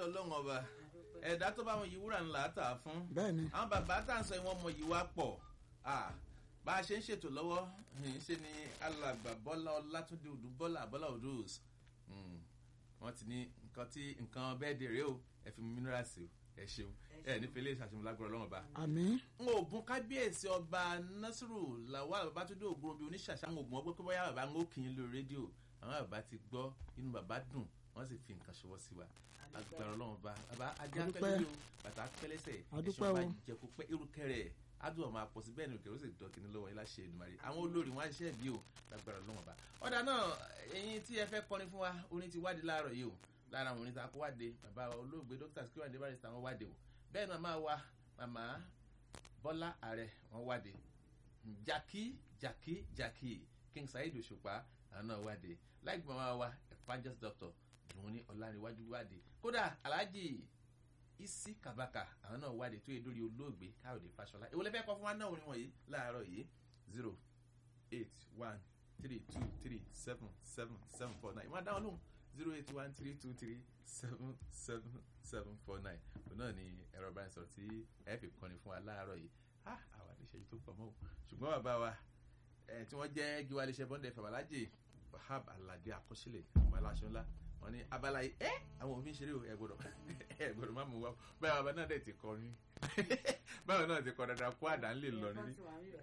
lọ́dọ̀ ọlọ́run ọba ẹ̀dá tó bá wọn yí wúrà ńlá tà á fún bẹ́ẹ̀ni àwọn bàbá tá à ń sọ ìwọ̀n ọmọ yìí wá pọ̀ Ah, bá a ṣe ń ṣètò lọ́wọ́ ń ṣe ni alàgbà bọ́lá ọlátúndé odù bọ́lá bọ́lá odùs wọ́n ti ní nǹkan tí nǹkan bẹ́ẹ̀ dèrè o ẹ fi mínírààsì o ẹ ṣeun ẹ nífẹ̀ẹ́ lè ṣàṣemọ́lágbọ́rọ̀ ọlọ́run ọba àmì n ò bùn kábíyèsí ọba nasiru lawal babatunde ògùn bíi oníṣàṣà ń ògùn ọgbẹ́ pé bóyá bàbá ń ó kì í lórí rédíò àwọn bàbá ti gbọ́ inú bàbá dùn wọ́n sì fi nǹkan ṣọwọ́ sí wa agbára ọlọ́run ọba bàbá ajá Adúpẹ́. pẹ́lẹ́ o bàtà pẹ́lẹ́sẹ̀ Adúpẹ́ ẹ̀ṣọ́ bá o. jẹ kó pẹ́ irúkẹ́rẹ́ adùn ọmọ àpọ̀sí bẹ́ẹ̀ ni òkèrè ó sì dọ̀ kìíní lọ́wọ́ yín láṣẹ Èdùmàrè àwọn olórí wọn á ṣiṣẹ́ bí o lágbára ọlọ́run ọba ọ̀dà náà ẹ̀yin tí ẹ fẹ́ kọrin fún wa orin ti wádìí láàárọ̀ yìí o lára àwọn orin tá a kó wáde bàbá olóògbé dókítà Sikiru Ayinde Barrister wọn wáde o bẹ́ẹ̀ náà máa wa màmá bọ́lá ààrẹ wọn wáde jaki jaki jaki king saheed òṣùpá àwọn náà wáde láìpẹ́ máa wa evangelist doctor dùn ní ọ̀làríwájú wáde kódà alhaji isi kabaka àwọn náà wáde tó yẹ lórí olóògbé káyọ̀dé fáṣọlá èwo lẹ́fẹ̀ẹ́ kọ́ fún wa náà orin wọ̀nyí láàárọ̀ yìí zero eight one three two three seven seven seven four nine máa dáhùn lóhùn zero eight one three two three seven seven seven four nine òun náà ni ẹ̀rọ ìbánisọ̀rọ̀ tí ẹ fi kọ́ni fún wa láàárọ̀ yìí ah àwọn àdéṣẹ́jú tó pọ̀ mọ́ o ṣùgbọ́n bàbá wa ẹ̀ tí wọ́n jẹ́ gíwá iléeṣẹ́ bọ́ndẹ̀ fàbàlájì wahab alade àkọsílẹ̀ ọmọ aláṣọ ńlá wọn ní abala yìí ẹ àwọn òfin ṣeré o ẹ gbọ́dọ̀ ẹ gbọ́dọ̀ má mú wa o báyọ̀ bàbá náà dẹ̀ ti kọrin báyọ̀ náà ti kọ dandan kó àdá ń lè lọ níbí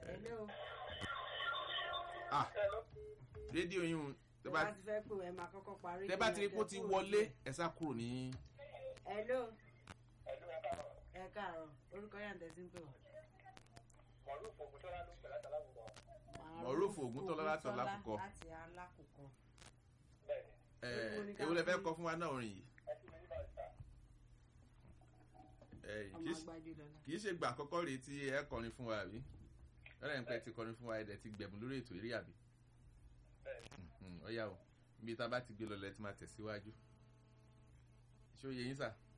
ah rédíò yín o tẹ bá ti fẹ́ pé ẹ máa kọ́kọ́ parí. tẹ bá ti rí kó ti wọlé ẹ sá kúrò ní hello. ẹ káàárọ̀ orúkọ yà ń tẹ̀sí ń pè wá. Moruf Ògúntọ́lá láti Alákùkọ. láti alákùkọ. ẹ ewu lẹ fẹ́ kọ fún wa náà orin yìí ẹ ọmọ kì í ṣe- àgbájú lọ́la. kì í ṣe gbà àkọ́kọ́ rèé tí ẹ kọrin fún wa àbí lọ́dọ̀ ẹ̀ ń pẹ́ ti kọrin fún wa ẹ̀dẹ̀ ti gbẹ̀bùn lórí ètò eré àbí Mhm, ó yá o ibi tá a bá ti gbé lọ lẹ́ ti máa tẹ̀síwájú ṣé ó yẹ yín sà